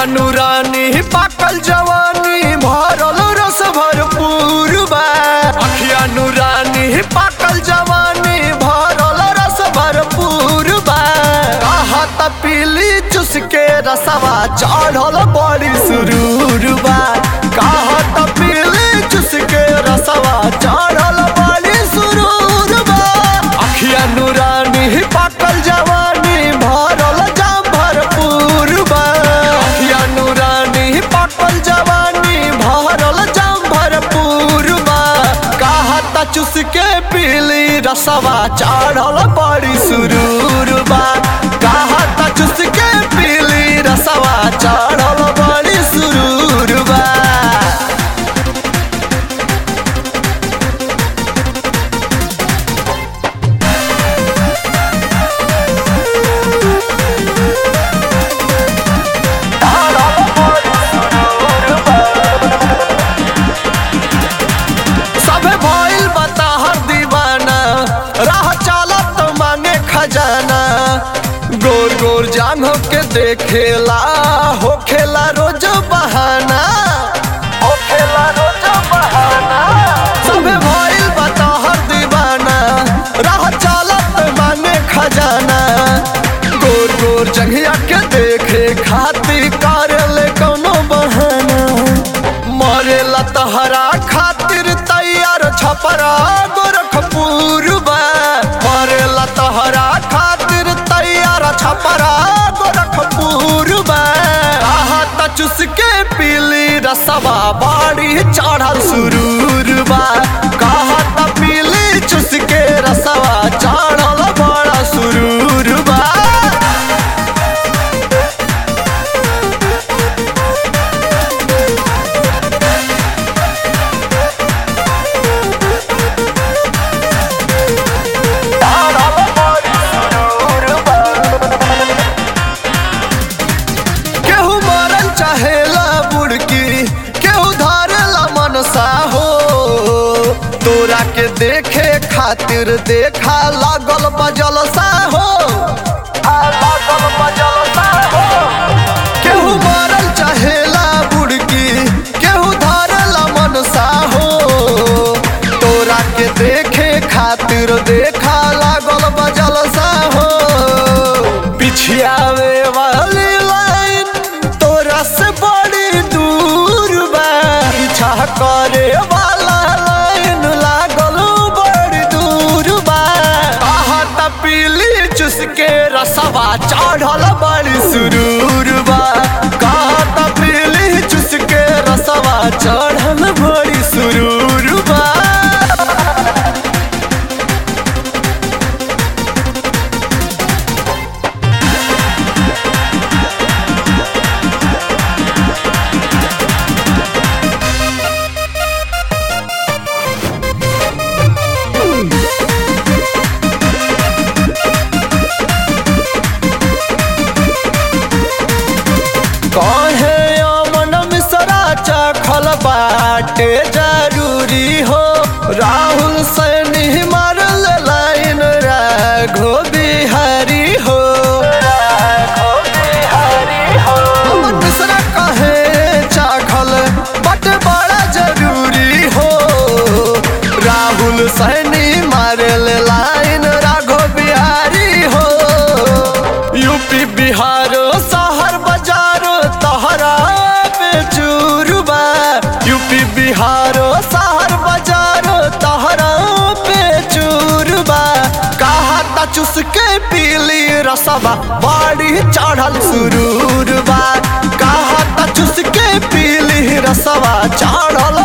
नूरानी पाकल जवानी भरल रस भरपूर बा अखिया नूरानी पाकल जवानी भरल रस भरपूर बा कहत पीली चुस के रसवा चढ़ल बड़ी सुरूर बा कहत पीली चुस के रसवा चढ़ल बड़ी सुरूर बा अखिया नूरानी पाकल जवानी भरल जाम भरपूर बा अखिया नूरानी पाकल जवानी भरल जाम भरपूर बा कहत चुस के पीली रसवा चढ़ल बड़ी सुरूर बा कहत चुस के पीली रसवा चढ़ल बड़ी सुरूर बा सबे भइल बता हर दीवाना राह चालत मांगे खजाना गोर गोर जांग के देखेला हो खेला रोज बहाना हो खेला रोज बहाना सबे भइल बता हर दीवाना राह चालत मांगे खजाना गोर गोर जंघिया के देखे खातिर कर ले कोनो बहाना मरेला तहरा खातिर तैयार छपरा गोरखपुर बा मरेला तहरा खातिर तैयार छपरा गोरखपुर बा आहत चुस के पीली रसवा बाड़ी चढ़ल सुरूर बा कहत पीली चुस के रसवा चढ़ल बड़ा सुरूर बा केहू मरल चाहेला बुड़की केहू धारेला मनसा हो तोरा के देखे खातिर देखा लागल बजल सा हो आ लागल बजल सा हो केहू मरल चाहेला बुड़की केहू धारेला मनसा हो तोरा के देखे खातिर देखा लागल बजल सा हो पिछियावे वाली लाइन तोरा से बड़ी दूर बा पीछा करे वाला लाइन लागल बड़ी दूर बा कहत पीली चुस के रसवा चढ़ल बड़ी सुरूर बा कहत पीली चुस के रसवा चढ़ल बड़ी सुरूर बा कहे अमन मिश्रा चखल बाटे जरूरी हो राहुल सैनी मारल लाइन राघो बिहारी हो अमन मिश्रा कहे चाखल बट बड़ा जरूरी हो राहुल सैनी मारल लाइन राघो बिहारी हो यूपी बिहार शहर बाजार तहरा पे चूरबा यूपी बिहार शहर बाजार तहरा पे चूरबा कहता चुस के पीली रसवा बाड़ी चढ़ल सुरूर बा कहता चुस के पीली रसवा चढ़ल